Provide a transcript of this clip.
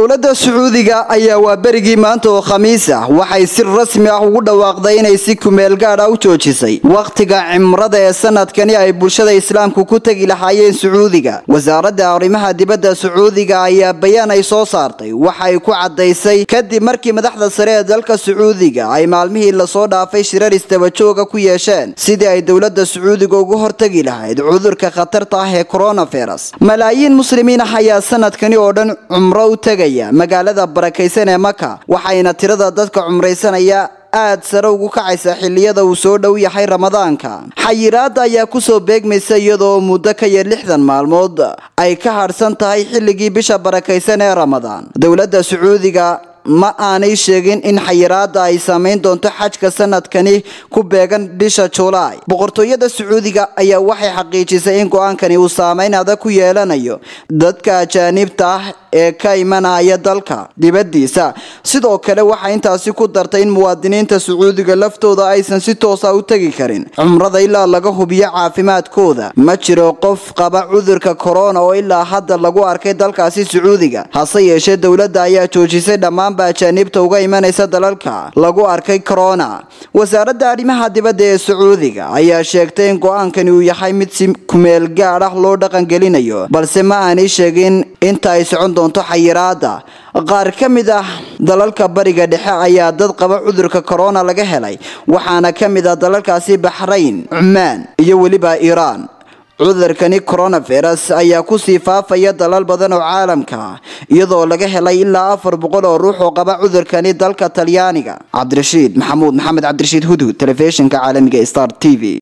dowladda sacuudiga ayaa waa berigii maanta oo khamiis ah waxay si rasmi ah ugu dhawaaqday inay si kumeel gaadha u joojisay wakhtiga cimrada ee sanadkani ay bulshada islaamku ku tegi lahaayeen sacuudiga wasaaradda arrimaha dibadda sacuudiga ayaa bayaan ay soo saartay waxay ku caddaysay kadib markii madaxda sare ee dalka sacuudiga ay maalmihii lasoo dhaafay shirar istabajooga ku yeesheen sidii ay dowladda sacuudiga uga hortegi lahayd cudurka khatarta ah ee coronavirus malaayiin muslimiin ah ayaa sanadkani oo dhan cumro u tegaya magaalada barakaysan ee maka waxayna tirada dadka cumraysanaya aad sare ugu kacaysa xilliyada uu soo dhow yahay ramadaanka xayiraada ayaa kusoo beegmaysa iyadoo muddo ka yar lixdan maalmood ay ka hadhsan tahay xilligii bisha barakaysan ee ramadaan dowladda sacuudiga ma aanay sheegin in xayiraada ay saameyn doonto xajka sanadkani ku beegan bisha julaay boqortooyada sacuudiga ayaa waxay xaqiijisay in go-aankani uu saameyn adag ku yeelanayo dadka ajaanibta ah ee ka imanaya dalka dibadiisa sidoo kale waxay intaasi ku dartay in muwaadiniinta sacuudiga laftooda aysan si toosa u tegi karin cumrada ilaa laga hubiyo caafimaadkooda ma jiro qof qaba cudurka corona oo ilaa hadda lagu arkay dalkaasi sacuudiga hase yeeshee dowladda ayaa joojisay dhammaanba ajaanibta uga imanaysa dalalka lagu arkay corona wasaaradda arrimaha dibadda ee sacuudiga ayaa sheegtay in go-aankani uu yahay mid si kumeel gaad ah loo dhaqangelinayo balse ma aanay sheegin inta ay socon doonto xayiraada qaar ka mid ah dalalka bariga dhexe ayaa dad qaba cudurka corona laga helay waxaana ka mid ah dalalkaasi baxrayn cumaan iyo weliba iiraan cudurkani coronavirus ayaa kusii faafaya dalal badan oo caalamka ah iyadoo laga helay ilaa afar boqol oo ruux oo qaba cudurkani dalka talyaaniga cabdirashiid maxamuud maxamed cabdirashiid hudhud telefishinka caalamiga star t v